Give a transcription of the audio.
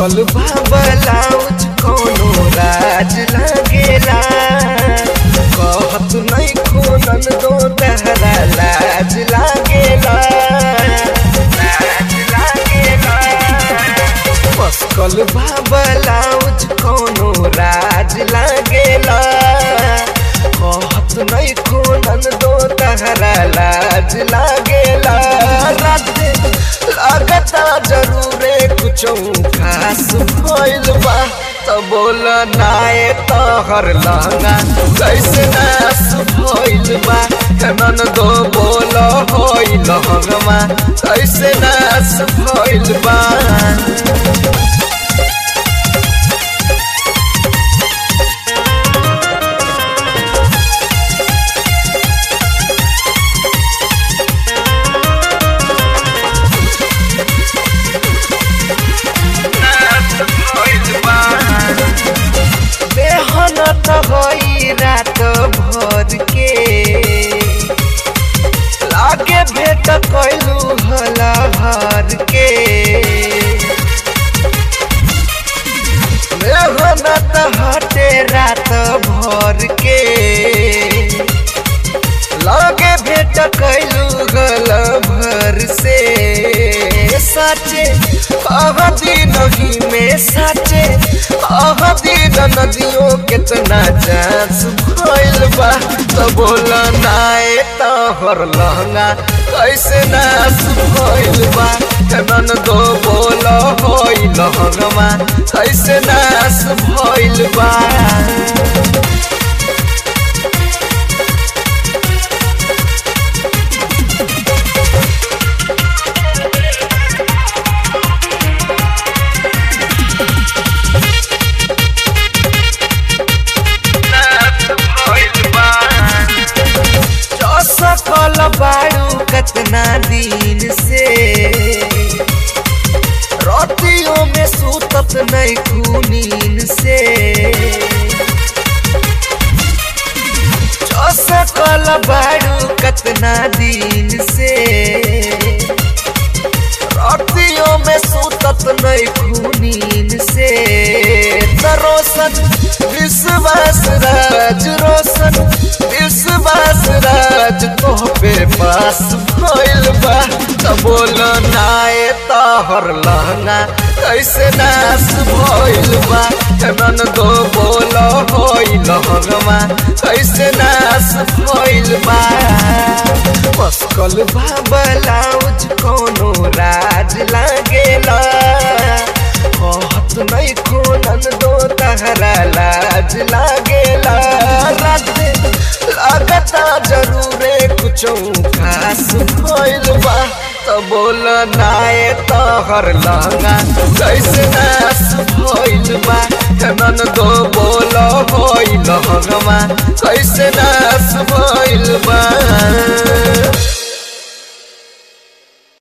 सकल बा ब्लाउज कोनो राज लागेला कहत नहीं खोनन दो तहरा लाज लागेला लाज लागेला मस्कल बा ब्लाउज कोनो राज लागेला कहत नहीं खोनन दो तहरा लाज लागेला राते लागता जरूरे कुछ खास भइल बा त बोल नाए तहर लहंगा कैसे नास भइल बा कनन दो बोल होइल हंगमा कैसे नास भइल बा मेहनत होई रात भर के लागे भेट कैलू हला भर के मेहनत हटे रात भर के लागे भेट कैलू गल भर से साचे अवधि नहीं में साचे अवधि नदियों कितना चांस भइल बा तो बोल नाए तहर लहंगा कैसे नास भइल बा कनन दो बोल होइल लहंगमा कैसे नास भइल बा सकल बाड़ू कतना दिन से रोटियों में सूतत नहीं खूनीन से सकल बाड़ू कतना दिन से रोटियों में सूतत नहीं खूनीन से रोशन विश्वास राज रोशन विश्वास राज तो पे पास भइल बा त बोल नाए तहर लहंगा कैसे नास भइल बा नन दो बोल होइल लहंगमा कैसे नास भइल बा मस्कल बा ब्लाउज कोनो राज लागेला कहत नहीं खोनन दो तहरा लाज लागेला राते लागता जरूरे कुछ खास भइल बा त बोल नाए तहर लहंगा कैसे नास भइल बा कनन दो बोल होइल लहंगमा कैसे नास भइल बा